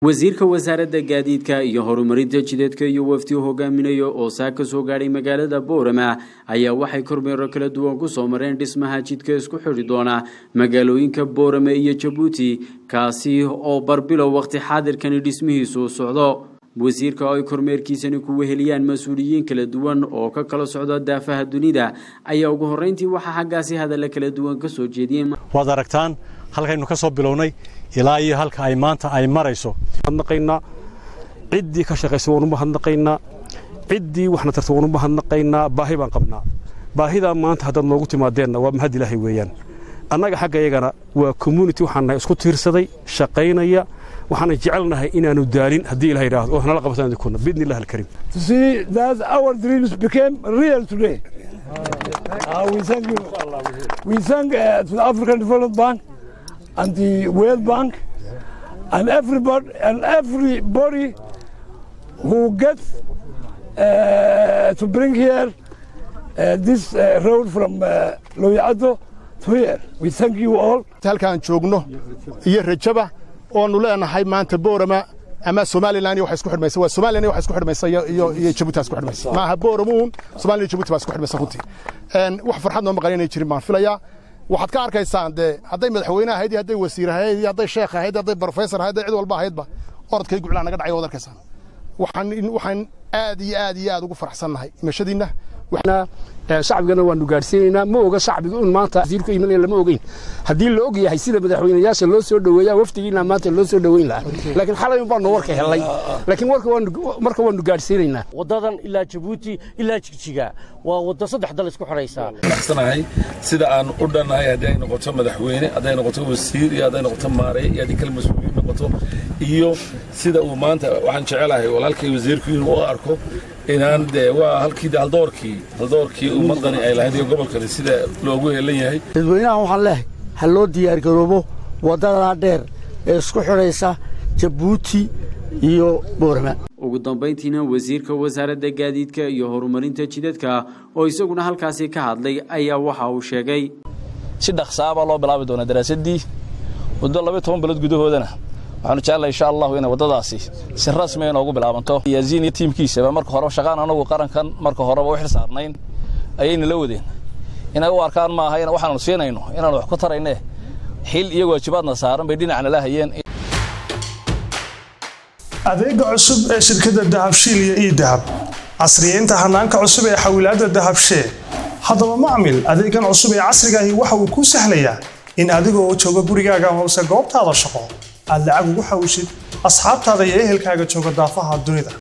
wasiirka wasaaradda gaadiidka iyo horumarinta jidadka iyo wafdi u hogaaminayo oo saa ka soo gaadhay magaalada boorama ayaa waxay kormeero kala duwan kusoo mareen dhismaha jidka isku xidhi doona magaalooyinka boorame iyo jabuuti kaasi oo barbilow waqti xaadirkani dhismihiisu socdo wasiirka oo ay kormeerkiisani ku weheliyaan mas-uuliyiin kala duwan oo ka kala socda daafaha dunida ayaa ugu horreyntii waxaa xaggaasi hadalla kala duwan ka soo jeediyeen waad aragtaan halkaynu ka soo bilownay ilaa iyo halka ay maanta ay marayso mahadnaqaynaa ciddii ka shaqaysa waanu mahadnaqaynaa ciddii waxna tarta waanu mahadnaqaynaa baahi baan qabnaa baahidaa maanta haddaad noogu timaadeenna waa mahad ilaahay weeyaan annaga xagga iyagana waa community waxaan nahay isku tiirsaday shaqaynaya waxaana jecelnahay inaanu daalin haddii ilaha yidhaahdo oo nala qabtaan kuna biidni illah alkariim to see that our dreams became real today. Uh, we thank you. We thank uh, to the African Development Bank and the World Bank and everybody and everybody who gets uh, to bring here uh, this uh, road from uh, Loyado to here. We thank you all. halkaan joogno iyo rajaba oonu leenahay maanta boorama ama somalilan iyo waxa isku xidhmaysa waa somalilan iyo waxa isku xidhmaysa iyo iyo iyo jabuuti isku xidhmaysa maaha booramuun somalilan iyo jabuuti baa isku xidhmaysa runtii een wax farxad noo maqan inay jirin baan filayaa waxaad ka arkaysaan dee hadday madaxweyne ahayd iyo hadday wasiir ahayd iyo hadday sheekh ahayd hadday professor ahayd hadday cid walba ahaydba orodkay guclaa naga dhacay waad arkaysaan waxaan waxaan aad iyo aad iyo aad ugu faraxsannahay imashadiinna shacbigana waanu gaadhsiinaynaa ma oga shacbiga un maanta wasiirku imanaya lama ogeyn haddii la og yahay sida madaxweynayaasha loo soo dhoweeyaa wafdigiina maanta loo soo dhoweyn lahaa laakiin xalay un baanu warka helay laakiin warka waanu marka waanu gaadhsiinaynaa waddadan ilaa jabuuti ilaa jigjiga waa waddo saddex dal isku xidhaysaa naxsanahay sida aan u dhannahay haddii ay noqoto madaxweyne hadday noqoto wasiir iyo hadday noqoto maarey iyo haddii kale mas-uuliyiin noqoto iyo sida uu maanta waxaan jecelahay walaalkay wasiirku inuu u arko inaan dee waa halkii haldoorkii haldoorkii ummadani ay lahayd iyo gobolkani sida loogu heelan yahay dadweynahan waxaan leehay ha loo diyaargaroobo waddadaa dheer ee isku xidhaysa jabuuti iyo boorama ugu dambayntiina wasiirka wasaaradda gaadiidka iyo horumarinta jidadka oo isaguna halkaasi ka hadlay ayaa waxa uu sheegay si dhaqsaabaa loo bilaabi doonaa daraasaddii muddo labaiy toban bilood gudahoodana waxaanu jeclahay insha allahu inay waddadaasi si rasmi inoogu bilaabanto yaasiin iyo tiimkiisaba marka horeba shaqaan anagu qarankan marka horeba u xil saarnayn ayayna la wadeen inay u arkaan maaha in waxaanu siinayno inaanu wax ku tarayne xil iyo waajibaadna saaran bay dhinacna la hayeen adeega cusub ee shirkadda dahabshiil iyo ii dahab casriyeynta hanaanka cusub ee xawilaadda dahabshee haddaba macmil adeegan cusub ee casrigaahi waxa uu kuu sahlayaa in adigoo jooga gurigaaga hoose goobtaada shaqo aad lacag ugu xawishid asxaabtaada iyo ehelkaaga jooga daafaha dunida